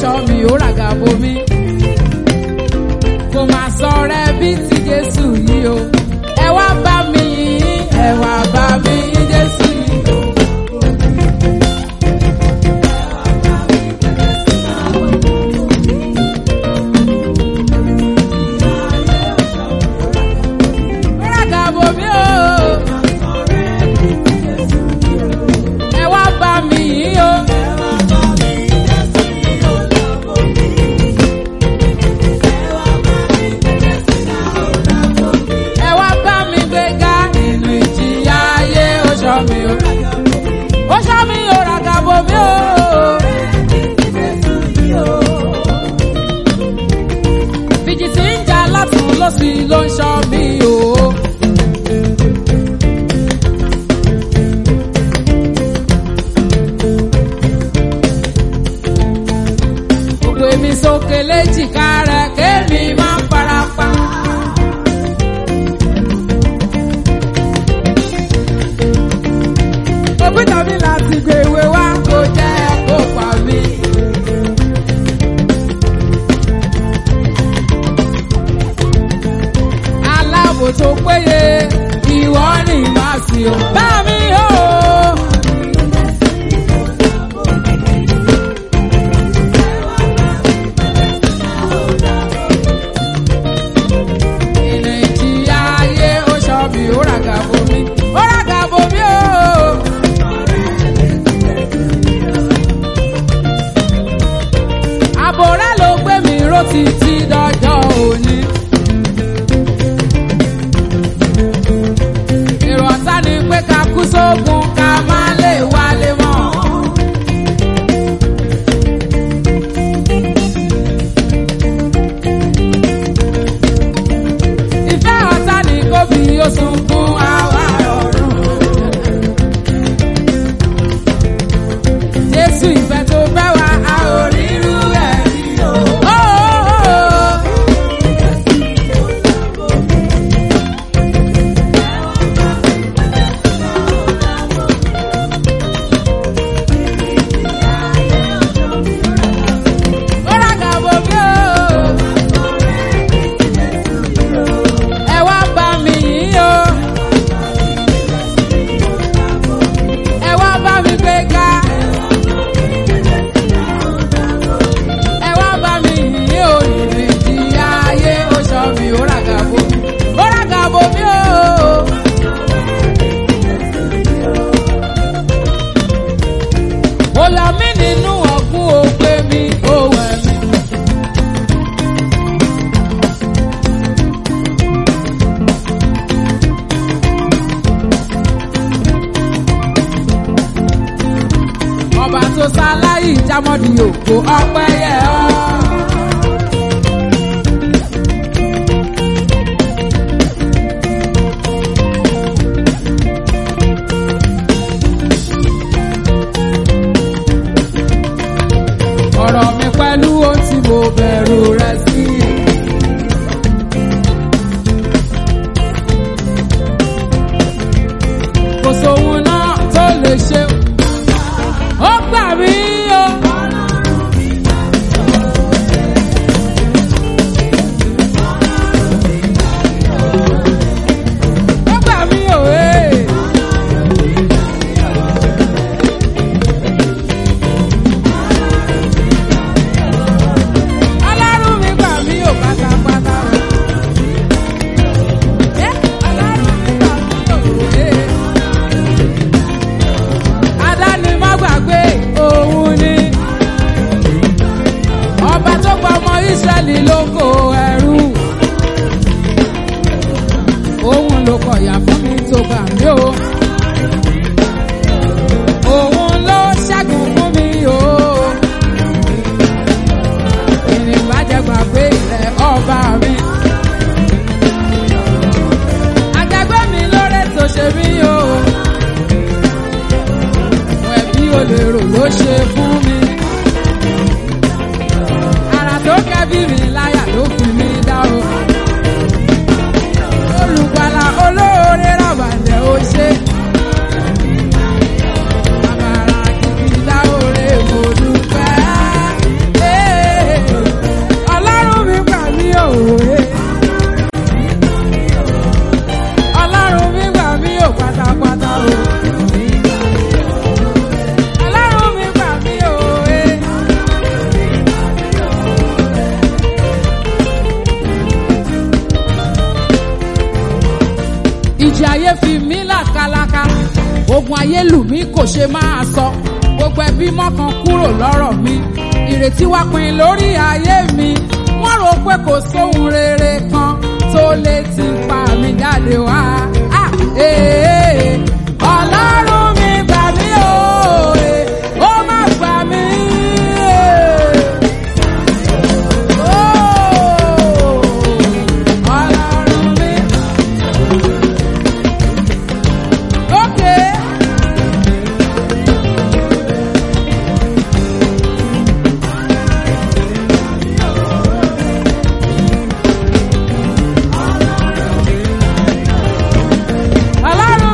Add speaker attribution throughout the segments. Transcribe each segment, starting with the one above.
Speaker 1: ṣọ́ mi ó ràgà bomi. Kò máa sọ rẹ bí ti Jésù yìí o. Ẹ wá bá mi yìn, ẹ wá bá mi yìn Jésù yìí o. Ó ràgà bomi o. Ẹ wá bá mi yìn o. Ẹ wá bá mi gbéga nínú ìjìyà ayé ó ṣọ́ mi o. Ó ṣọ́ mi o ràgà bomi o. Fìjìtì ń jà látún lọ́sí ló ń ṣọ́ mi o. Gbogbo èmi sókè léjìká rẹ̀ kémi máa ń farapa. Òbí tàbí láti gbé ìwé wá kó jẹ́ kó pa mí. Aláàbò tó péye ìwọ ni màá sí o. Bá mi o. Ìnà ìjìyà ayé ó ṣọ́ mi, ó ràgà bomi, ó ràgà bomi o. Àbò rẹ̀ ló gbé mi ró títí dọjọ́ òní. Èrò ọ̀tá ni pé ká kú sógun ká má lè wálé mọ́. Ìfẹ́ ọ̀tá ni kó bí ó sunkún àwa ọ̀run. Jésù ìfẹ́ tó fẹ́ wá a ò rí irú ẹ̀ rí o. Ó, ó, ó. Ó ràgà bomi o. Ẹ wá bá mi yìn o. Ẹ wá bá mi gbéga. Ẹ wá bá mi yìn o. Ìrètí ayé ó ṣọ́ mi, ó ràgà bomi. Ó ràgà bomi o. Mo lọ mí nínú ọ̀gbun ògbé mi, ó wẹ̀ mí. ọba tó sáláyì jámọ́dì òkò ọpẹ́ yẹ ọ́. ọ̀rọ̀ mi pẹ̀lú ohun tí mo bẹ̀rù rẹ̀ sí. kò sóhun náà tó lè ṣe. ó gbà mí o. ó gbà mí o. ee. Ọlọ́run mi gbà mí ò pátápátá. Ẹ́, Ọlọ́run mi gbà mí ò ee. Adáni má gbàgbé òun ni. Ọba tó gba ọmọ Ísírẹ́lì lóko ẹrú. Òun ló kọ̀yà fún mi tó gbà mí o. Òun ló ṣẹ́gun fún mi o. Ìrìnbàjẹ́ gbàgbé rẹ̀ ọba mi. Àjẹgbẹ́ mi lóore tó ṣe mí o. Àwọn ẹbí olèrò ló ṣe fún mi. Àrà tó kẹ́bí mi láyà ló fi mí dá o. Olùgbàlà olóore ràbàlẹ̀ ó ṣe. Àbàrà kìkì dá oore mo dúpẹ́. Ee. táyé lù mí kò ṣe máa sọ gbogbo ẹbí mọ́kàn kúrò lọ́rọ̀ mi ìrètí wá pin lórí ayé mi wọ́n rò pé kò sóhun rere kan tó lè ti pa mí jáde wá. Ah, eh, eh, ọlọ́run mi gbà mí o eh, ó má gbà mí. eh. Oh, ọlọ́run mi. Okay. Ọlọ́run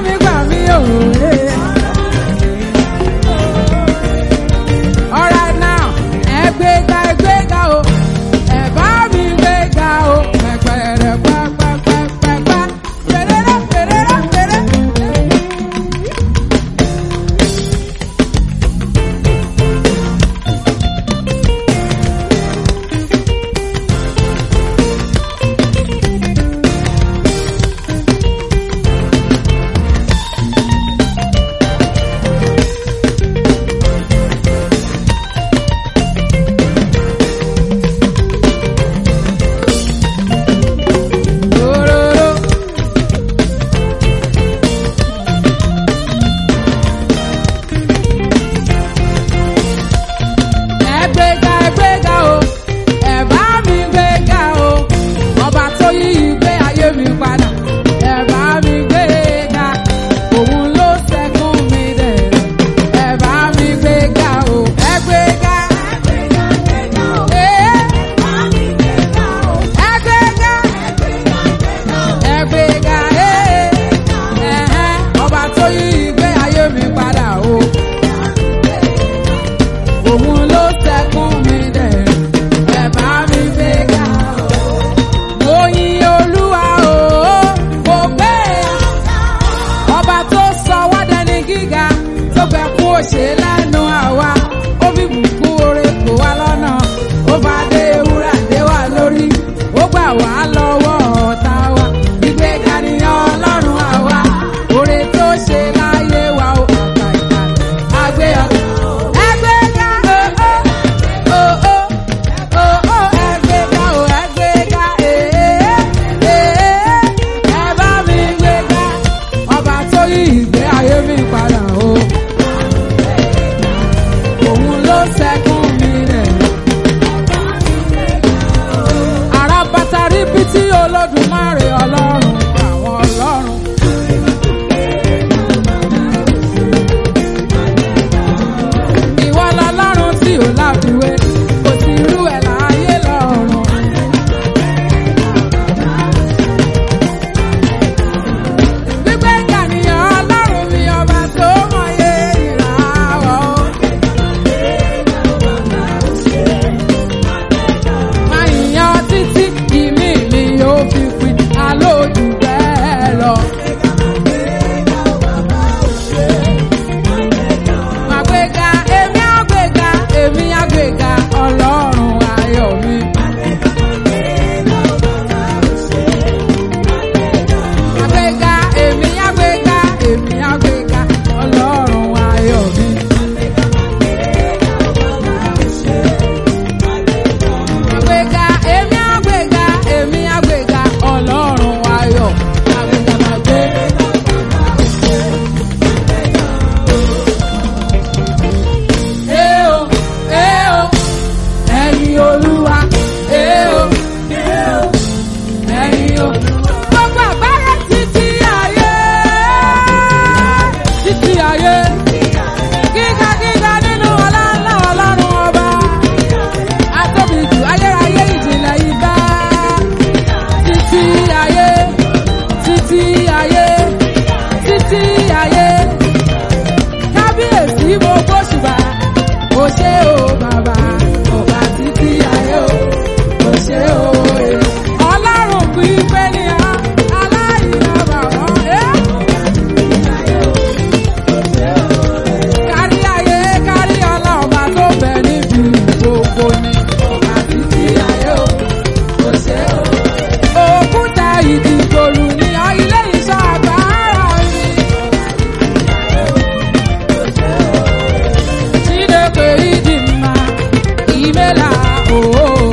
Speaker 1: umbrella. Oh.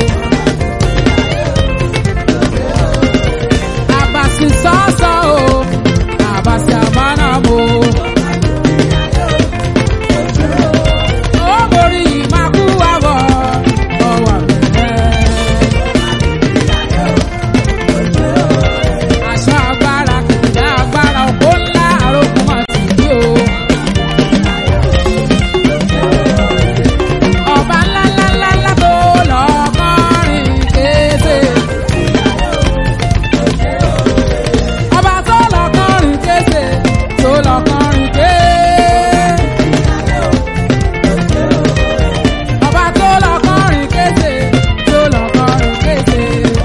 Speaker 1: Abasi sọ́sọ́ o, abasi àmànàbò. Ó borí ìmákú àwọ̀ ọwọ́ bẹ̀rẹ̀. Aṣọ agbára kìkìdá agbára òpó ńlá àròkùn máa ti dí o. Ọba ńlá ńlá ńlá ńlá tó lọ kọrin kése. Ọba tó lọ kọrin kése, tó lọ kọrin kése. Ọba tó lọ kọrin kése, tó lọ kọrin kése.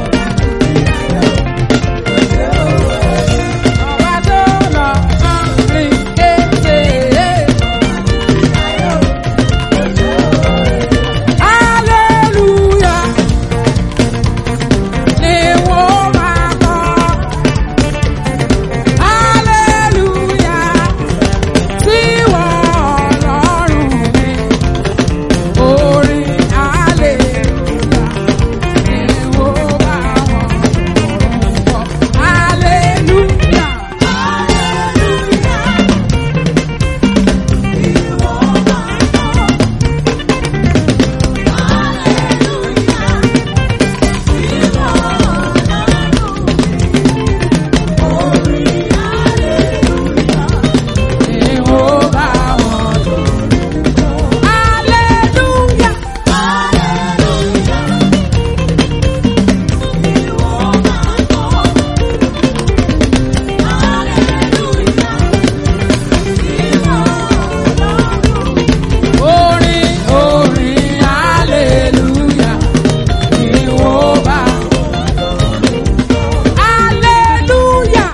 Speaker 1: Ọba tó lọ kọrin kése. Hallelujah. Ni wọ́n máa kọ́. Hallelujah. Sí wọ́n Ọlọ́run mi. Orin hallelujah. Ni wọ́n bá wọn ọ̀run kọ́. Hallelujah. Ni wọ́n bá wọn ọ̀run kọ́. Hallelujah. Orin orin hallelujah ni wọ́n bá. Hallelujah.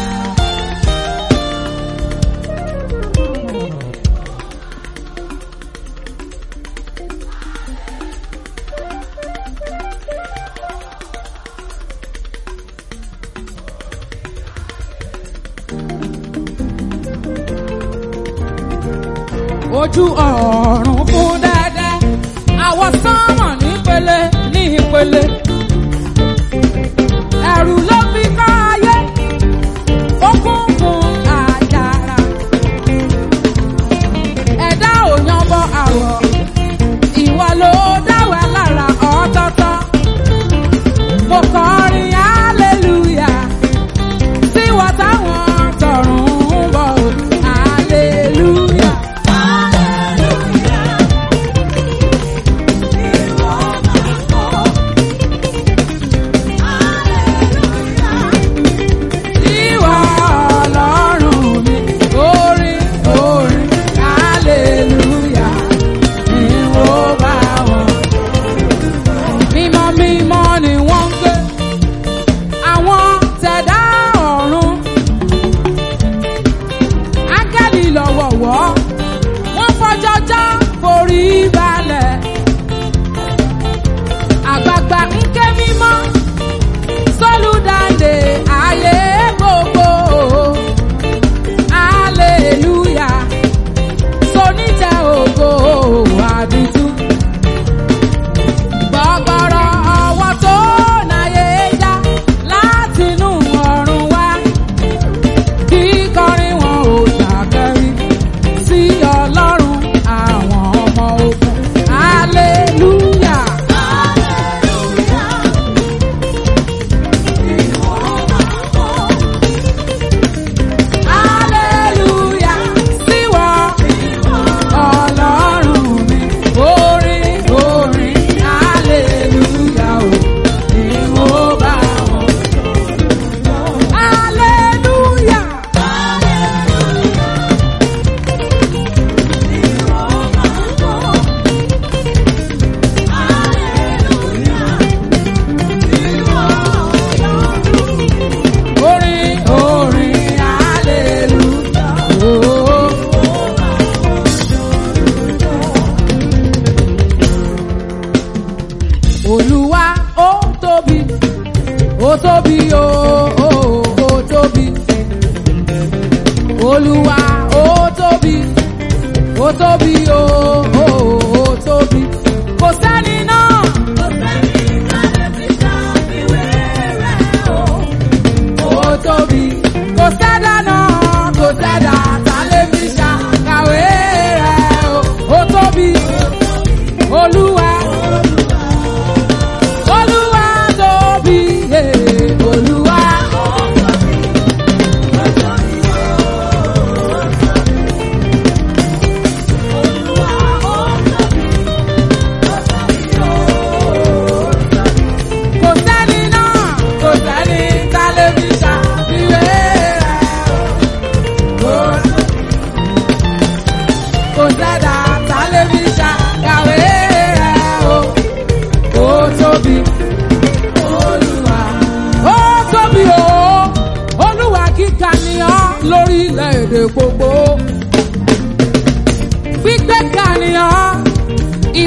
Speaker 1: ojú ọ̀run fún dẹ́dẹ́ àwọ̀ sánmọ̀ nípele ní ìpele ẹ̀rù ló fi ká ayé ó kún fún àjàrà ẹ̀dá ò yanbọ àwọ̀ ìwọ ló dáwà lára ọ̀tọ̀ọ̀tọ̀ mo kọrin hallelujah sí wọ́n táwọn tọ̀run ń bọ̀ o, hallelujah. Ìwọ Ọlọ́run mi, orin orin hallelujah ni wọ́n bá wọn. Mímọ́ mímọ́ ni wọ́n ń gbé, àwọn tẹ̀dá ọ̀run. Áńgẹ́lì lọ́wọ̀wọ́, wọ́n fọjọ́jọ́ forí balẹ̀. Àgbààgbà ń ké mímọ́ sólùdáǹdè ayé gbogbo. Hallelujah. Sonítẹ̀ ògo àdìtú. Gbọ̀gbọ̀rọ̀ ọwọ́ tó náyé já látinú ọ̀run wá. Kíkọrin wọn ò dàkẹ́rí sí Ọlọ́run àwọn ọmọ ogun. Hallelujah. Hallelujah. Síwọ́ Ọlọ́run mi. Orin orin hallelujah o. Ni mo bá wọn. Hallelujah. Orin orin hallelujah o. Olúwa ó tóbi, ó tóbi o, ó ó tóbi. Olúwa ó tóbi, ó tóbi o, ó ó tóbi. Kò sẹ́ni náà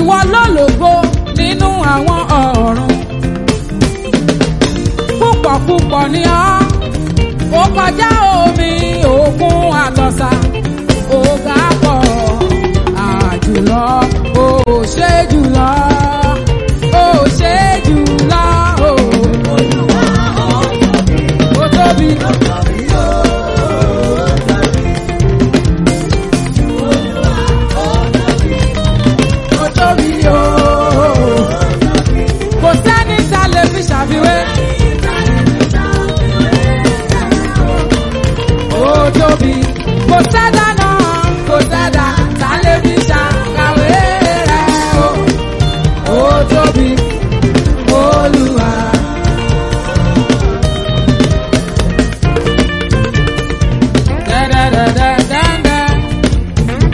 Speaker 1: ìwọ ló lògo nínú àwọn ọ̀run púpọ̀ púpọ̀ ni ọ́ ó kọjá omi òkun àtọ̀sà ó ga pọ̀ àjùlọ ó ṣe jùlọ ó ṣe jùlọ ó ó tóbi. Ó tóbi o. Kò sẹ́ni tá lè fi ṣàfiwé. Ó tóbi. Kò sẹ́dá náà, kò sẹ́dá tá lè fi ṣàkàwé rẹ̀ o. Ó tóbi. Olúwa. Dẹ́dẹ́dẹ́dẹ́dẹ́.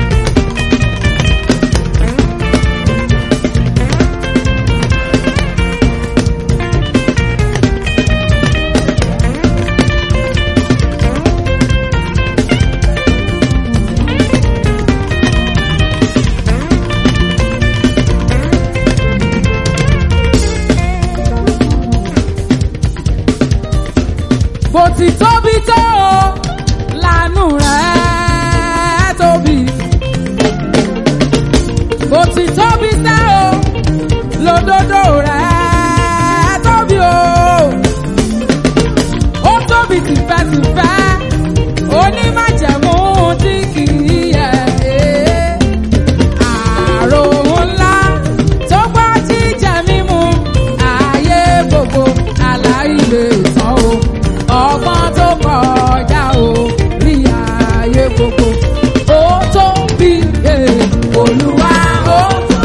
Speaker 1: bó ti tóbi tó o lànú rẹ̀ tóbi. bó ti tóbi tẹ́ o lódodo rẹ̀ tóbi o. ó tóbi tìfẹ́tìfẹ́ onímájẹ̀mú tí kì í yẹ. àrò ńlá tó gbọ́ jíjẹ mímu ayé gbogbo aláìlè tán o ọgbọ́n tó kọjá o rí ayé gbogbo ó tó bí eh, olúwa ó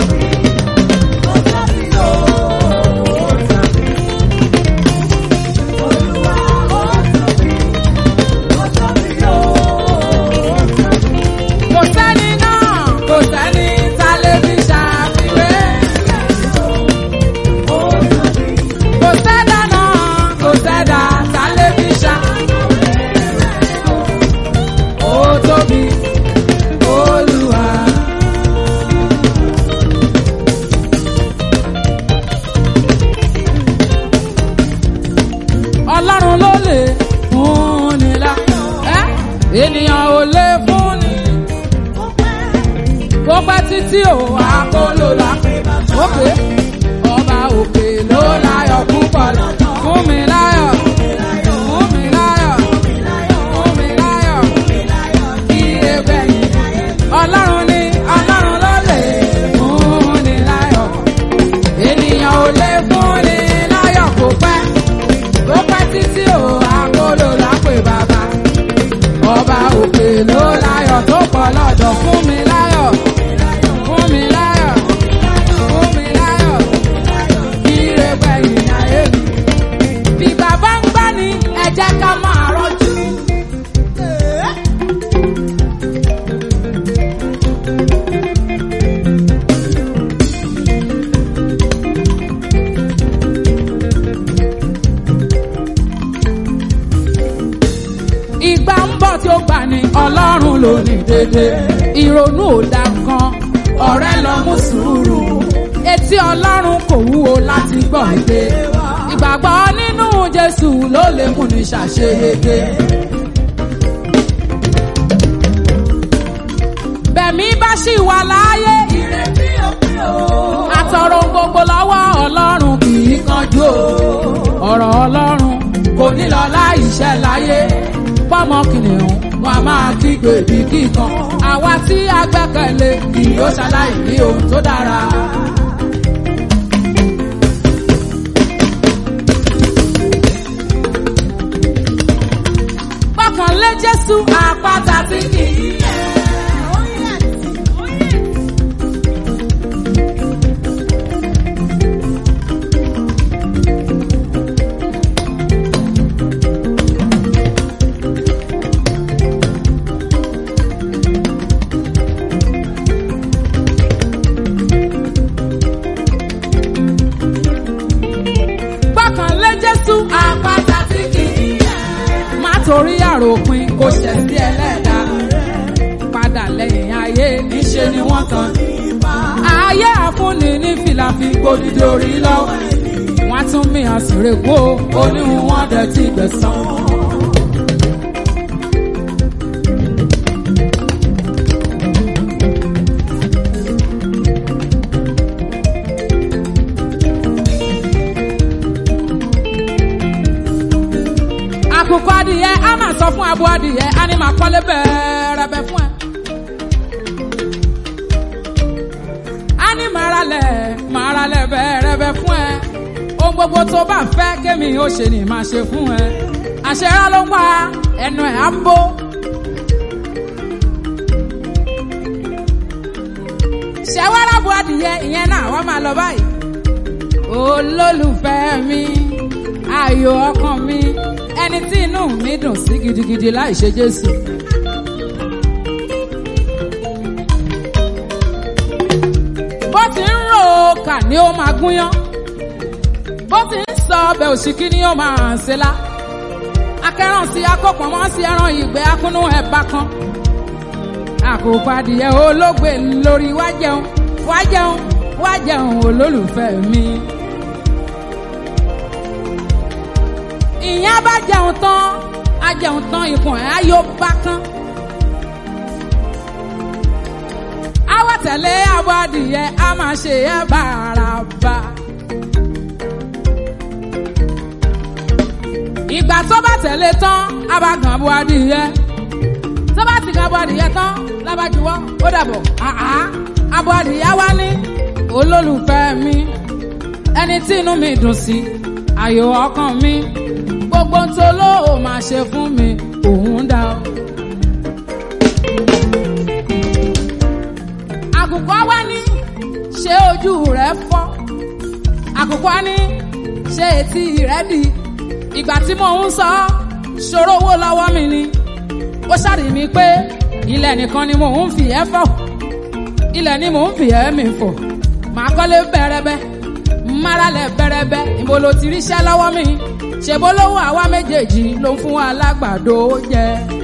Speaker 1: kò sẹ́ni náà kò sẹ́ni tá lè fi ṣàfiwé. kò sẹ́dá náà kò sẹ́dá tá lè fi ṣá. ó tóbi olúwa. ọlọ́run ló lè fún ni lá. ẹ́ ènìyàn ò lè fún ni. bó pẹ́ títí ò àkóló la. òkè ọba òkè ló láyọ̀ púpọ̀ fún mi láyọ̀. Fún mi láyọ̀. Fún mi láyọ̀. Ire gbẹ̀yìn. Ọlọ́run ni ọlọ́run ló lè fún ni láyọ̀. Ènìyàn ò lè fún ni láyọ̀ kó pẹ́. Ó pẹ́ títí ò àkóló lápè bàbá. Ọba òkè ló láyọ̀ tó pọ̀ lọ́dọ̀ fún mi láyọ̀. Fún mi láyọ̀. Fún mi láyọ̀. Ire gbẹ̀yìn ayé mi. Bí bàbá ń gbá ni ẹ jẹ́ ká máa rọ́jú. Ìgbà ń bọ̀ tí ó gbà ní Ọlọ́run ló ní dédé. Ìrònú ò dá kan, ọ̀rẹ́ lọ mú sùúrù. Etí Ọlọ́run kò wúwo láti gbọ́ èdè. Ìgbàgbọ́ nínú Jésù ló lè mú ní ṣàṣeyege. Bẹ̀mí bá ṣì wà láàyè. Ìrètí òpin o. Àtọ̀rọ̀ gbogbo lọ́wọ́ Ọlọ́run kì í kanjú o. Ọ̀rọ̀ Ọlọ́run kò ní lọ láì ṣẹ láyé. Pọ́mọ kìnìún wọn a máa kígbe bí kíkan. Àwa tí a gbẹ́kẹ̀lé kì yóò ṣaláì ní ohun tó dára. Gbọ́kànlé Jésù àpáta tí kì í yẹ̀. Gbọ́kànlé Jésù àpáta tí kì í yẹ̀. Má torí àròpin kò ṣẹ̀ sí ẹlẹ́dàá. Padà lẹ́yìn ayé níṣe ni wọ́n tàn. Ayé ayé àfúnni ní fìlàfi gbòdìdì orí lọ́wọ́ wọ́n tún mí àsìrè kó oníhun wọn dẹ̀ ti gbẹ̀sán. àkùkọ adìyẹ á máa sọ fún abo adìyẹ á ní máa kọ́lé bẹ́ẹ̀rẹ̀bẹ̀ fún ẹ. á ní máa ralẹ̀ máa ralẹ̀ bẹ́ẹ̀rẹ̀bẹ̀ fún ẹ. ohun gbogbo tó bá fẹ́ kémi ó ṣe ni máa ṣe fún ẹ. àṣẹrá ló ń pa ẹnu ẹ̀ á bó. ṣẹ́wárà bo adìyẹ ìyẹn náà wọ́n máa lọ báyìí. olólùfẹ́ mi ayò ọkàn mi ẹni tí inú mi dùn sí gidigidi láì ṣe Jésù. bó ti ń ro kà ni ó máa gúnyán bó ti ń sọ ọbẹ̀ òṣìkí ni ó máa ṣe lá akẹ́ràn sí akọ́pọ̀mọ́ sí ẹran ìgbẹ́ akúnú ẹ̀bá kan àkókò adìyẹ olóògbé lórí wá jẹun wá jẹun wá jẹun olólùfẹ́ mi. ìyẹn bá jẹun tán á jẹun tán ikùn ẹ̀ á yóò bá kán. á wá tẹ̀lé àbọ̀ adìyẹ á máa ṣe ẹ́ bàràbà. ìgbà tó bá tẹ̀lé tán á bá gàn àbọ̀ adìyẹ. tó bá ti gàn àbọ̀ adìyẹ tán lábàjúwọ́ ó dàbọ̀ àá àbọ̀ adìyẹ wá ní olólùfẹ́ mi ẹni tí inú mi dùn sí ayò ọkàn mi gbogbo tó ló ò máa ṣe fún mi òun dá o. àkùkọ wá ní ṣé ojú rẹ fọ́ àkùkọ ní ṣé etí rẹ di ìgbà tí mò ń sọ ṣòro owó lọ́wọ́ mi ni ó ṣàrí mi pé ilẹ̀ nìkan ni mò ń fi ẹ́ fọ̀ ilẹ̀ ni mò ń fi ẹ́ mi fọ̀ màá kọ́lé bẹ̀rẹ̀bẹ̀ máralẹ̀ bẹ̀rẹ̀bẹ̀ ìbò ló ti ríṣẹ́ lọ́wọ́ mi ṣèbó lówó àwa méjèèjì ló ń fún wa lágbàdo jẹ.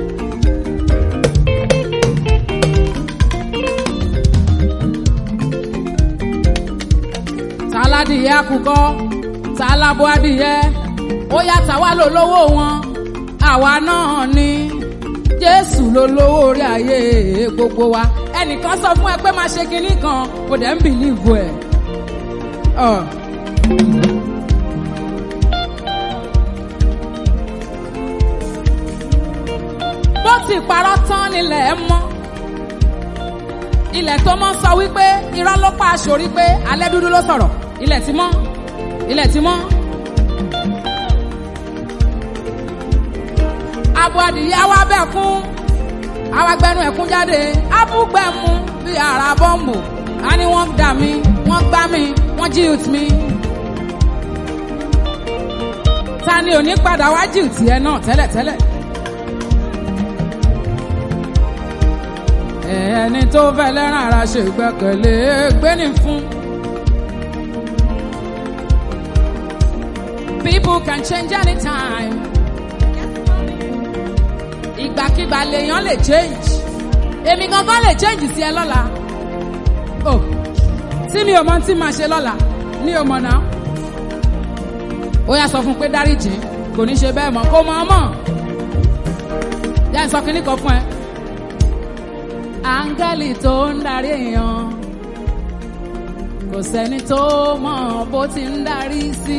Speaker 1: tàládìyẹ àkùkọ tàlábọ adìyẹ ó yá tàwa ló lówó wọn àwa náà ni jésù ló lówó orí ayé gbogbo wa ẹnìkan sọ fún ẹ pé máa ṣe kinní kan kò dẹ̀ ń bìlíìfù ẹ̀. Uh. bó ti parọ́ tán nílẹ̀ ẹ mọ́ ilẹ̀ tó mọ́ sọ wípé irọ́ ló pa aṣòrí pé alẹ́ dúdú ló sọ̀rọ̀ ilẹ̀ ti mọ́ ilẹ̀ ti mọ́. abo adìyẹ wa bẹ̀ kún àwa gbẹnu ẹ̀kún jáde abúgbẹ̀mú bíi ara bọ́ǹbù a ní wọ́n dà mí wọ́n gbá mi wọ́n jíùt mi. ta ni ò ní padà wá jíùt yẹn náà tẹ́lẹ̀tẹ́lẹ̀. ẹni tó fẹ́ lẹ́ràn ara ṣe ìgbẹ́kẹ̀lé gbéni fún. people can change anytime. ìgbàkigbà lèèyàn lè change. èmi gangan lè change sí ẹ lọ́la. oh tí mi ò mọ tí màá ṣe lọ́la mi ò mọ̀ náà. ó yá sọ fún pé dáríjì kò ní ṣe bẹ́ẹ̀ mọ́ kó mọ̀ ọ́ mọ̀. yá ń sọ kínní kan fún ẹ áńgẹ́lì tó ń darí èèyàn kò sẹ́ni tó mọ̀ bó ti ń darí sí.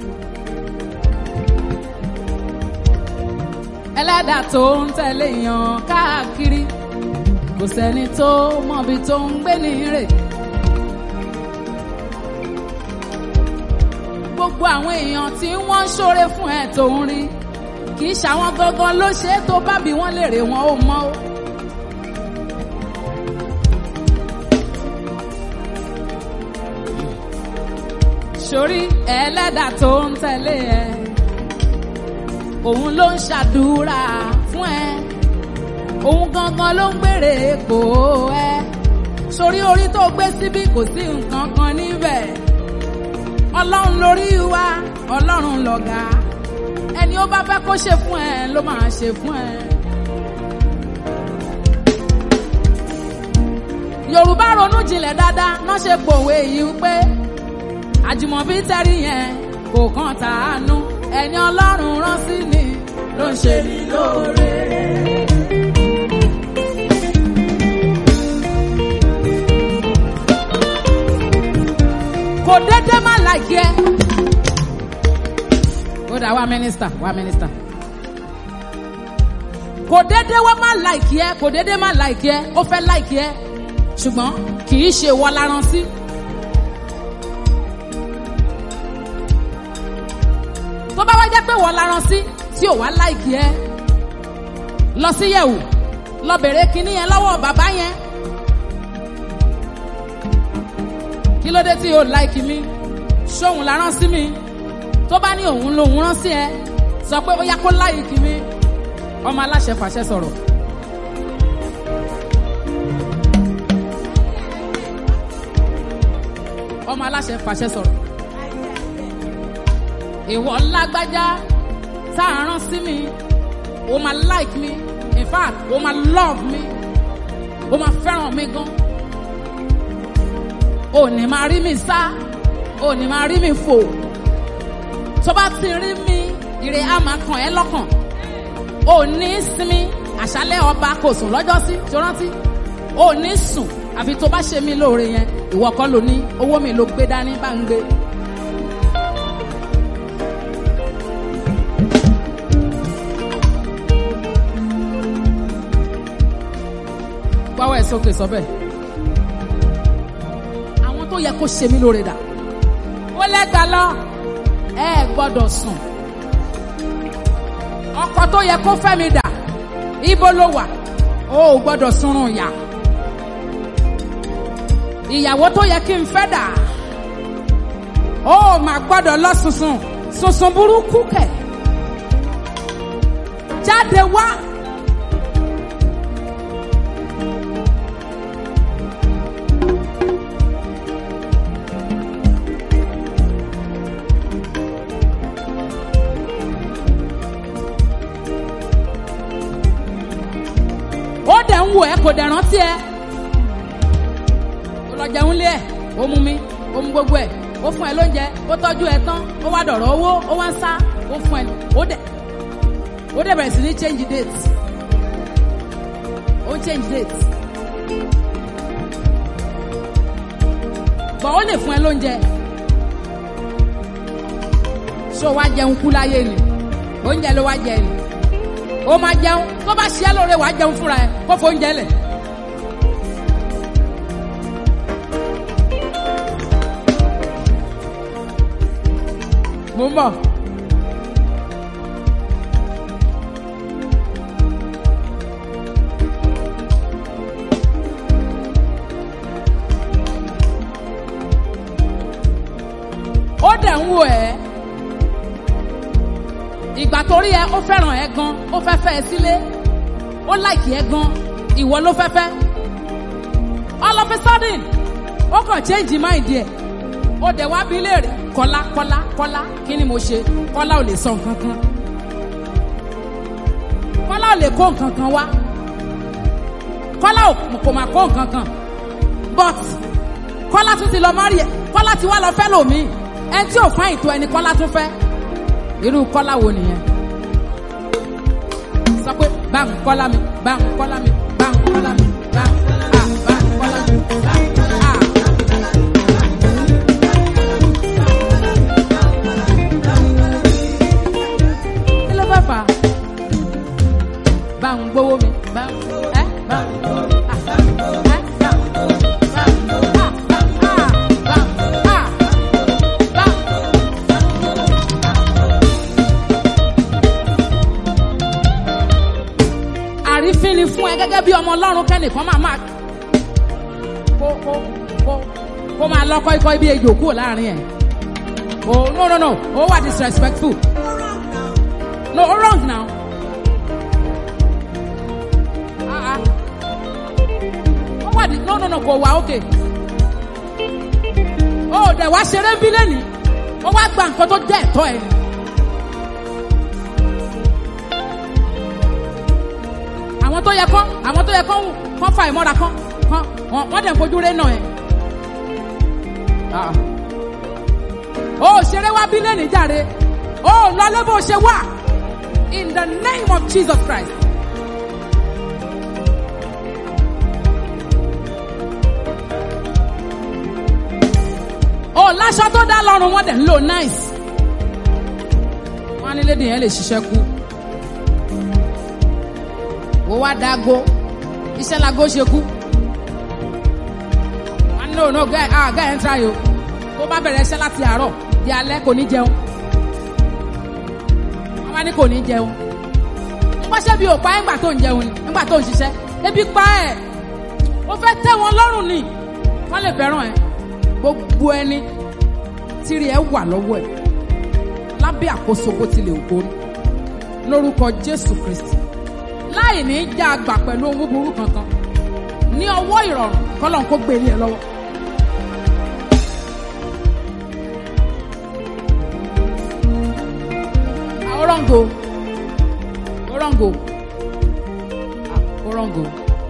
Speaker 1: ẹlẹ́dà tó ń tẹ̀lé èèyàn káàkiri kò sẹ́ni tó mọ̀bi tó ń gbé ní rè. gbogbo àwọn èèyàn tí wọ́n ń ṣoore fún ẹ̀ tó ń rí kì í ṣàwọn gangan ló ṣe é tó bá bí wọ́n lè rè wọ́n ó mọ́ ó. sórí ẹlẹ́dà tó ń tẹ̀lé ẹ òun ló ń ṣàdúrà fún ẹ òun gangan ló ń gbèrè èpò ẹ sórí orí tó gbé síbí kò sí nǹkan kan níbẹ̀ ọlọ́run lórí wa ọlọ́run lọ̀gá ẹni ó bá fẹ́ kó ṣe fún ẹ ló máa ṣe fún ẹ. yorùbá ronú jinlẹ̀ dáadáa náà ṣe pòwe yìí wípé àjùmọ̀bí tẹ́rí yẹn kò kàn tàánú ẹni ọlọ́run rán sí ni ló ń ṣe ní lóore. kò dédé má láìkí ẹ. ó dà wá mínísítà wá mínísítà. kò dédé wá má láìkí ẹ kò dédé má láìkí ẹ ó fẹ́ láìkí ẹ ṣùgbọ́n kì í ṣe wọ́n láran sí. tó bá wá jẹ́ pé wọ́n láran sí tí ò wá láìkí ẹ lọ sí yẹ̀wò lọ bèrè kinní yẹn lọ́wọ́ bàbá yẹn. kí ló dé tí o láìkí mi ṣóhun la rán sí mi tó bá ní òun lòun rán sí ẹ sọ pé ó yá kó láìkí mi ọmọ aláṣẹ fàṣẹ sọ̀rọ̀. ọmọ aláṣẹ fàṣẹ sọ̀rọ̀. ìwọ lágbájá tá a rán sí mi o máa like mi in fact o máa love mi o máa fẹ́ràn mi gan ò ní máa rí mi sá ò ní máa rí mi fò tó bá ti rí mi ire á máa kàn ẹ́ lọ́kàn ò ní sinmi àṣálẹ́ ọba kò sùn lọ́jọ́ sí tó rántí ò ní sùn àfi tó bá ṣe mí lóore yẹn ìwọ kọ́ ló ní owó mi ló gbé dání bá ń gbé. gbáwọ́ ẹ̀ sókè sọ bẹ́ẹ̀ àwọn tó yẹ kó ṣe mí lóore dà ó lẹ́gbàá lọ ẹ gbọ́dọ̀ sùn ọkọ tó yẹ kó fẹ́ mi dà ibo ló wà ó ò gbọ́dọ̀ sunrun ìyà ìyàwó tó yẹ kí n fẹ́ dà ó ò mà gbọ́dọ̀ lọ sunsun sunsun burúkú kẹ̀ jáde wá. ó dẹ̀ ń wò ẹ́ kò dẹ̀ rántí ẹ. ó lọ jẹun lé ẹ̀ ó mú mi ó mú gbogbo ẹ̀ ó fún ẹ lóúnjẹ ó tọ́jú ẹ tán ó wá dọ̀rọ̀ owó ó wá ń sá ó fún ẹ ó dẹ̀ ó dẹ̀ bẹ̀rẹ̀ sí ní change date ó change date. gbọ̀n ó lè fún ẹ lóúnjẹ ṣé o wá jẹun kú láyé ni oúnjẹ ló wá jẹ ni ó máa jẹun tó bá ṣe é lóore wàá jẹun fúnra ẹ kó fo oúnjẹ lẹ̀. mo ń bọ̀. ó dẹ̀ ń wò ẹ́ ìgbà tó rí ẹ ó fẹ́ràn ẹ gan ó fẹ́ fẹ́ ẹ sílé ó láìkì ẹ gan ìwọ ló fẹ́ fẹ́ all of a sudden ó kàn change mind ẹ ó dẹ̀ wá bí léèrè kọ́lá kọ́lá kọ́lá kí ni mo ṣe kọ́lá ò lè sọ nǹkan kan kọ́lá ò lè kó nǹkan kan wá kọ́lá kò máa kó nǹkan kan but kọ́lá tún ti lọ mọ́rí ẹ kọ́lá ti wá lọ fẹ́ lòmíì ẹni tí ò fún àìtó ẹni kọ́lá tún fẹ́ irú kọ́lá wo nìyẹn sọ pé bá ń kọ́lá mi bá ń kọ́lá mi bá ń kọ́lá mi bá ń à bá ń kọ́lá mi bá ń à. kí ló bá fà á bá ń gbowó mi bá ń ẹ bá ń gbowó mi à ẹ bá ń gbowó mi bá ń à bá ń à bá ń à bá ń. àrífín ni fún ẹ gẹ́gẹ́ bí ọmọ ọlọ́run kẹ́nìkan máa máa kó kó kó kó máa lọ kọ́ ikọ́ ibi ejò kúrò láàrin ẹ̀ oh no no no ó wà disrespectful no ó wrong now ah ah ó wà di no no no kò wà okay ó dẹ̀ wá ṣeré ń bí lẹ́nìí ó wá gba nǹkan tó jẹ́ ẹ̀tọ́ ẹ̀ ni. àwọn tó yẹ kán àwọn tó yẹ kán kán fa ìmọ́ra kán kan wọ́n wọ́n dẹ̀ ń fojú rẹ̀ nà ẹ̀. Ah. ó ṣeré wá bí lẹ́nìí jàre ó lọlé bó ṣe wà in the name of Jesus Christ. ó láṣọ tó dá lọ́rùn wọ́n dẹ̀ ń lò nice. wọ́n á ní lédi yẹn lè ṣiṣẹ́ kú. ó wá dágó iṣẹ́ lago ṣe kú. wọ́n ní no no guy ah guy ẹ̀ ń tra yìí o tó bá bẹ̀rẹ̀ iṣẹ́ láti àárọ̀ di alẹ́ kò ní jẹun. wọ́n wá ní kò ní jẹun. wọ́n ṣe bí òpá ẹ̀ ńgbà tó ń jẹun ni ńgbà tó ń ṣiṣẹ́ ebi pa ẹ̀ ó fẹ́ tẹ́ wọn lọ́rùn ni wọ́n lè fẹ́ràn ẹ̀ gbogbo ẹni tírì ẹ wà lọ́wọ́ ẹ̀ lábẹ́ àkóso bó tilẹ̀ ògbó lórúkọ Jésù Kristi láì ní í já àgbà pẹ̀lú ohun búburú kankan ní ọwọ́ ìrọ̀rùn kọ́lọ́n kó gbé ilé ẹ lọ́wọ́. Ah, Orongo Orongo ah, Orongo.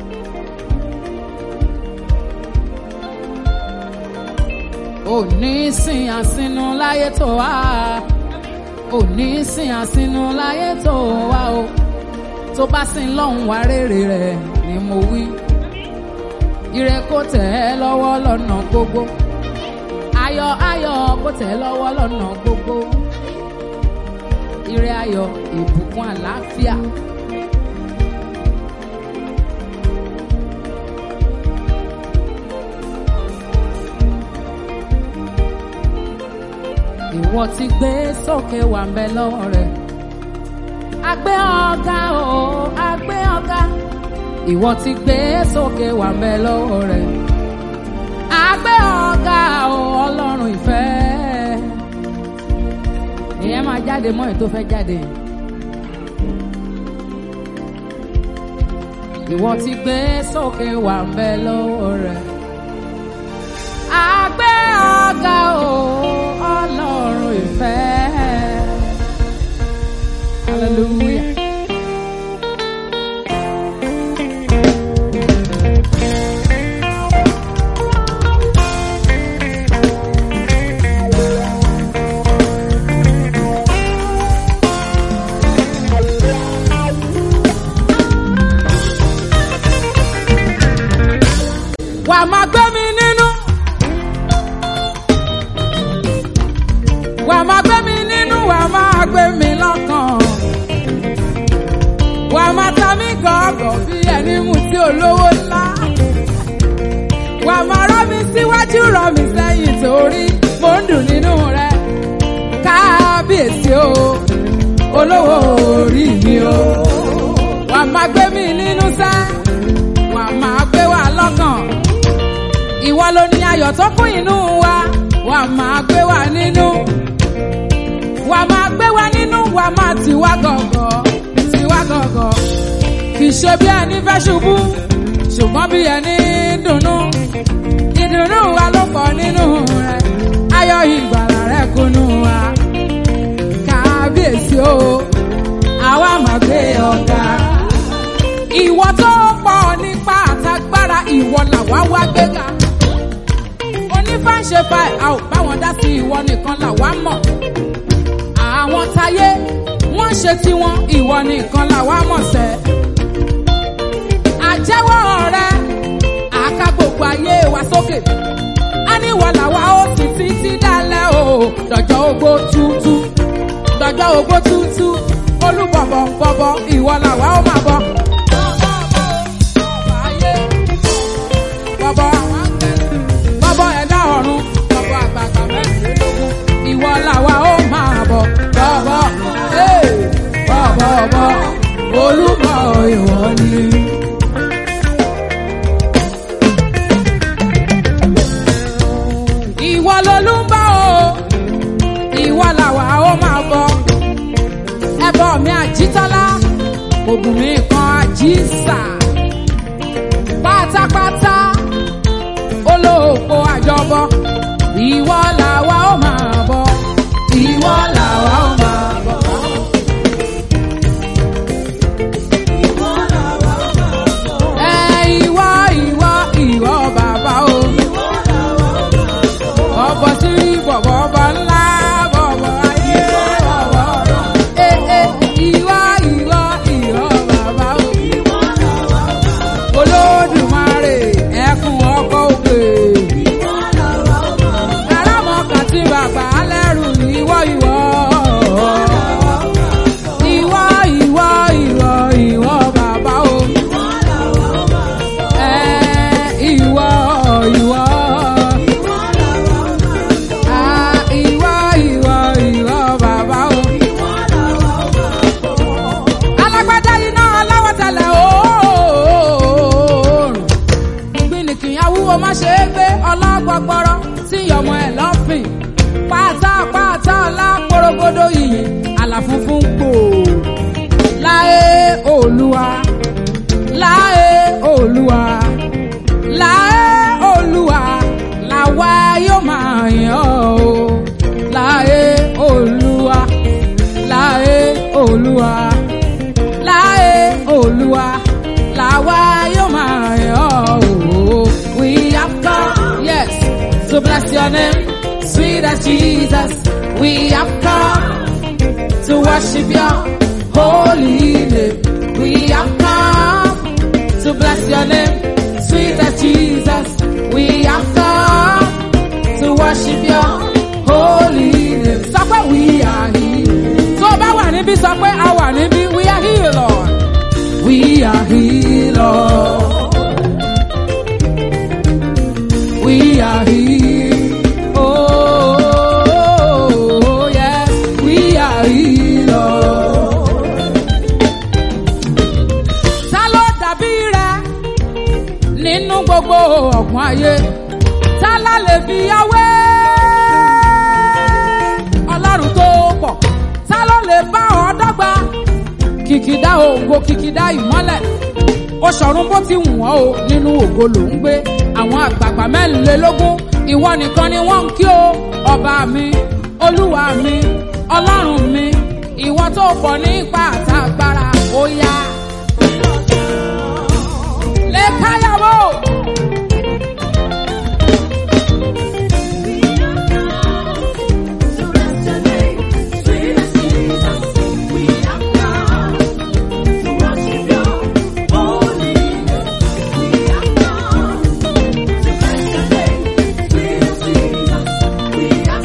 Speaker 1: òní sìn àsínú láyé tó wá òní sìn àsínú láyé tó wá o tó bá sìn lọ́hùn wá rèrè rẹ̀ ni mo wí ire kó tẹ̀ ẹ́ lọ́wọ́ lọ́nà gbogbo ayọ̀ ayọ̀ kó tẹ̀ ẹ́ lọ́wọ́ lọ́nà gbogbo ire ayọ̀ ìbùkún àlàáfíà. ìwọ ti gbé sókè wà mbẹ lọ́wọ́ rẹ̀. Agbé ọ̀gá o, agbé ọ̀gá. Ìwọ ti gbé sókè wà mbẹ lọ́wọ́ rẹ̀. Agbé ọ̀gá o, ọlọ́run ìfẹ́. Ìyẹn máa jáde mọ́ èyí tó fẹ́ jáde. Ìwọ ti gbé sókè wà mbẹ lọ́wọ́ rẹ̀. Agbé ọ̀gá o, ọlọ́run ìfẹ́. Hallelujah. Wà á máa gbé mi nínú. Wà á máa gbé mi nínú, wà á máa gbé mi lọ́kàn. Wà á máa ta mí gọ̀ọ̀gọ̀ bí ẹni mú sí olówó ńlá. Wà á máa rọ́ mi síwájú, rọ́ mi sẹ́yìn torí mo ń dùn nínú rẹ̀. Kábíyèsí o, olówó orí mi o. Wà á máa gbé mi nínú sẹ́, wà á máa gbé wa lọ́kàn ìwọ ló ní ayọ̀ tó kún inú wa wà máa gbé wa nínú wà máa gbé wa nínú wà máa tì wá gọ̀gọ̀ tì wá gọ̀gọ̀ kì í ṣe bí ẹni fẹ́ ṣubú ṣùgbọ́n bí ẹni dùnnú ìdùnnú wa ló pọ̀ nínú rẹ̀ ayọ̀ ìgbàlà rẹ̀ kúnnú wa kábíyèsí o àwa máa gbé ọ̀gá ìwọ tó pọ̀ nípa àtagbára ìwọ làwa wá gbéga onífàṣẹfà a ò bá wọn dá sí ìwọ nìkan làwa mọ̀ àwọn táyé wọ́n ṣe tiwọn ìwọ nìkan làwa mọ̀ sẹ́ àjẹwọ́ rẹ àká gbogbo ayé wa sókè a ní ìwọ làwa ó sì títí dálẹ̀ o dọ̀jọ́ ogbó tútú dọ̀jọ́ ogbó tútú olúbọ̀bọ̀ bọ̀bọ̀ ìwọ làwa ó máa bọ̀. bọ̀bọ̀ àwọn akẹ́lẹ́ bọ́bọ́ ẹ̀dá ọ̀run bọ́bọ́ àgbààgbà mẹ́rìnlélógún ìwọ làwa ó máa bọ̀ bọ́bọ́ ee, bọ́bọ́ bọ́ olúmọ ìwọ ni. ìwọ lolúmbà o ìwọ làwa ó máa bọ̀ ẹbọ mi àjítọ́lá ògùn mi kan àjíṣà pátápátá olóòpó àjọbọ ìwọ làwa ó máa bọ ìwọ làwa ó máa bọ. Ẹ ìwọ ìwọ ìwọ We have come to worship your holy name. We have come to bless your name, sweet as Jesus. We have come to worship your holy name. Sọ pé we are here. Tó o bá wà níbí sọ pé a wà níbí. We are here, Lord. We are here, Lord. We are here. Oh, yes, we are here, Lord. Ta ló dàbí rẹ nínú gbogbo ọ̀gbun ayé? Ta la lè fi yáwé? Ọlọ́run tó pọ̀, ta ló lè bá ọ dọ́gba? Kìkìdá ògo, kìkìdá ìmọ́lẹ̀ ó ṣọ̀run bó ti wù wọ́n o nínú ògo ló ń gbé àwọn àgbààgbà mẹ́rìnlélógún ìwọ nìkan ni wọ́n ń kí o ọba mi olúwa mi ọlọ́run mi ìwọ tó pọ̀ ní ipa àtàgbára ó yá. lẹ́káyàwó.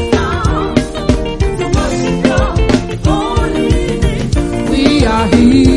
Speaker 1: We are here.